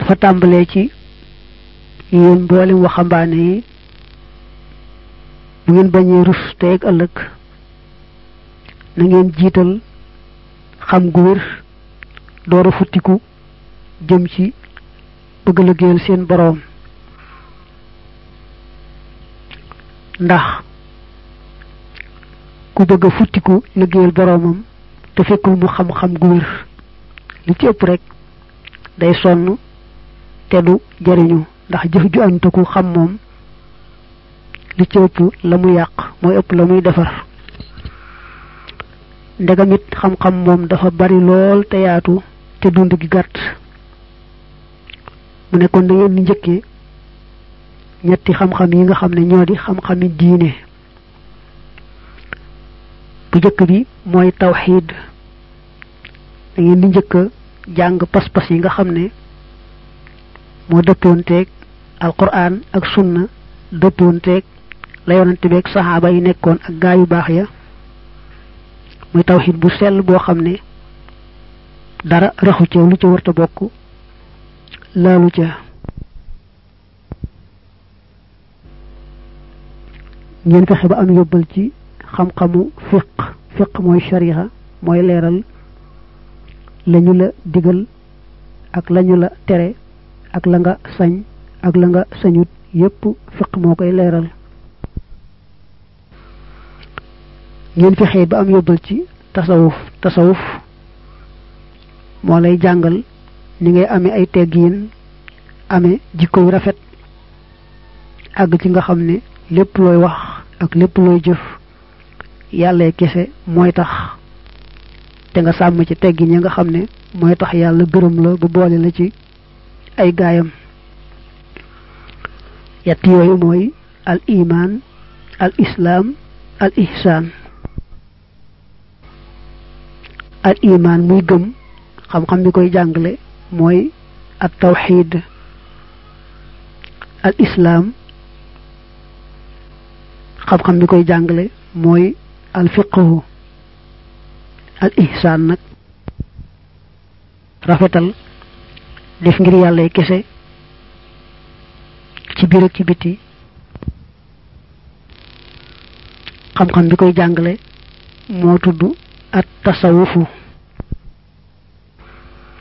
dafa tàmbalee ci yéen mboolem waxambaane yi bu ngeen bañee rus tey ak ëllëg na ngeen jiital xam gu wér door a futtiku jëm ci bëgg liggéeyal seen boroom ndax ku bëgg a futtiku liggéeyal boroomam te fekkul mu xam-xam gu wér li ci ëpp rek day sonn te du jariñu ndax jëf ju antaku xam moom li ci ëpp la mu yàq mooy ëpp la muy defar ndegam it xam-xam moom dafa bari lool te yaatu te dund gi gàtt mu ne kon da ngeen di njëkkee ñetti xam-xam yi nga xam ne ñoo di xam-xami diine bu njëkk bi mooy tawxiid da ngeen di njëkk a jàng pas-pas yi nga xam ne moo dëppoonteeg alquran ak sunna dëppoonteeg la yonante beeg saxaaba yi nekkoon ak gaa yu baax ya muy tawxiid bu sell boo xam ne dara raxu ca lu ca warta bokk laalu ca ngeen fexe ba am yóbbal ci xam-xamu fiq fiq mooy shariha mooy leeral lañu la digal ak lañu la tere ak la nga sañ ak la nga sañut yépp fiq moo koy leeral ngeen fexe ba am yóbbal ci tasawuf tasawuf moo lay jàngal ni ngay amee ay teggiin amee jikko yu rafet àgg ci nga xam ne lépp looy wax ak lépp looy jëf yàlla kese mooy tax te nga sàmm ci teggin ya nga xam ne mooy tax yàlla gërëm la bu boole la ci ay gaayam yett yooyu mooy al iman al islaam al ihsaan al iman muy gëm xam-xam bi koy jàngale mooy at tawxid al islaam xam-xam bi koy jàngale mooy al fiqhu al ihsaan nag rafetal def ngir yàlla kese ci biir ak ci biti xam-xam bi koy jàngale moo tudd at tasawufu